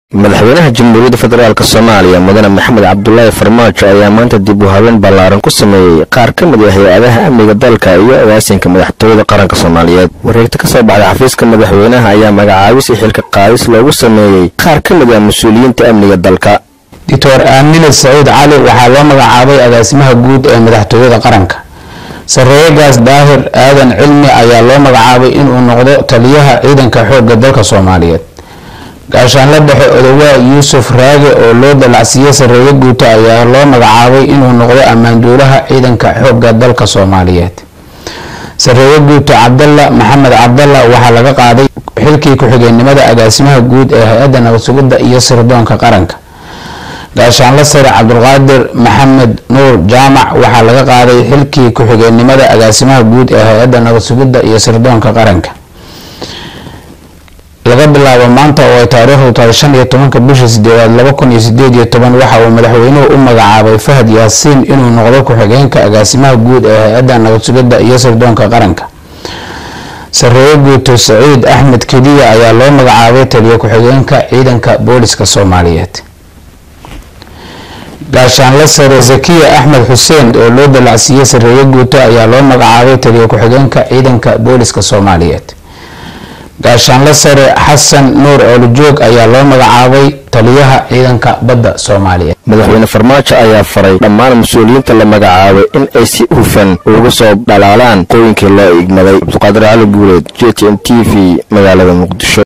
madaxweynaha jamhuuriyadda federaalk soomaaliya mudane maxamed cabdulaahi farmaajo ayaa maanta dib u habeen ballaaran ku sameeyey qaar ka mid ah hay-adaha amniga dalka iyo agaasinka madaxtooyada qaranka soomaaliyeed wareegta ka soo baxday xafiiska madaxweynaha ayaa magacaabis iyo xilka qaadis loogu sameeyey qaar ka mid ah mas-uuliyiinta amniga dalka doctor aamine saciid cali waxaa loo magacaabay agaasimaha guud ee madaxtooyada qaranka sareegaas daahir aadan cilmi ayaa loo magacaabay inuu noqdo taliyaha ciidanka xoogga dalka soomaaliyeed gaashaanla dhexe odowaa yuusuf raage oo loo dalacsiiyey sareeyo guuto ayaa loo magacaabay inuu noqdo ammaanduulaha ciidanka xoogga dalka soomaaliyeed sareeyo guuto cabdalla maxamed cabdalla waxaa laga qaaday xilkii ku-xigeenimada agaasimaha guud ee hay-adda nabad sugidda iyo sirdoonka qaranka gaashaanla sare cabdulqaadir maxamed nuur jaamac waxaa laga qaaday xilkii ku-xigeenimada agaasimaha guud ee hay-adda nabad sugidda iyo sirdoonka qaranka laga bilaabo maanta oo ay taariikhdu tahay shan iyo tobanka bishii sideedaad laba kun iyo sideed iyo toban waxa uu madaxweynuhu u magacaabay fahad yaasiin inuu noqdo ku-xigeenka agaasimaha guud ee hay-adda nabad sugidda iyo sirdoonka qaranka sareeyo guuto saciid axmed kediya ayaa loo magacaabay taliyo ku-xigeenka ciidanka booliska soomaaliyeed gaashaanla sare zakiya axmed xuseen oo loo dalacsiiyey sareeyo guuto ayaa loo magacaabay taliyo ku-xigeenka ciidanka booliska soomaaliyeed gaashaanla sare xasan nuur oolijoog ayaa loo magacaabay taliyaha ciidanka badda soomaaliyeed madaxweyne farmaajo ayaa faray dhammaan mas-uuliyiinta la magacaabay in ay si hufan uga soo dhalaalaan qooyinkii loo igmaday cabdiqaadir cali guuleed j t n t v magaalada muqdisho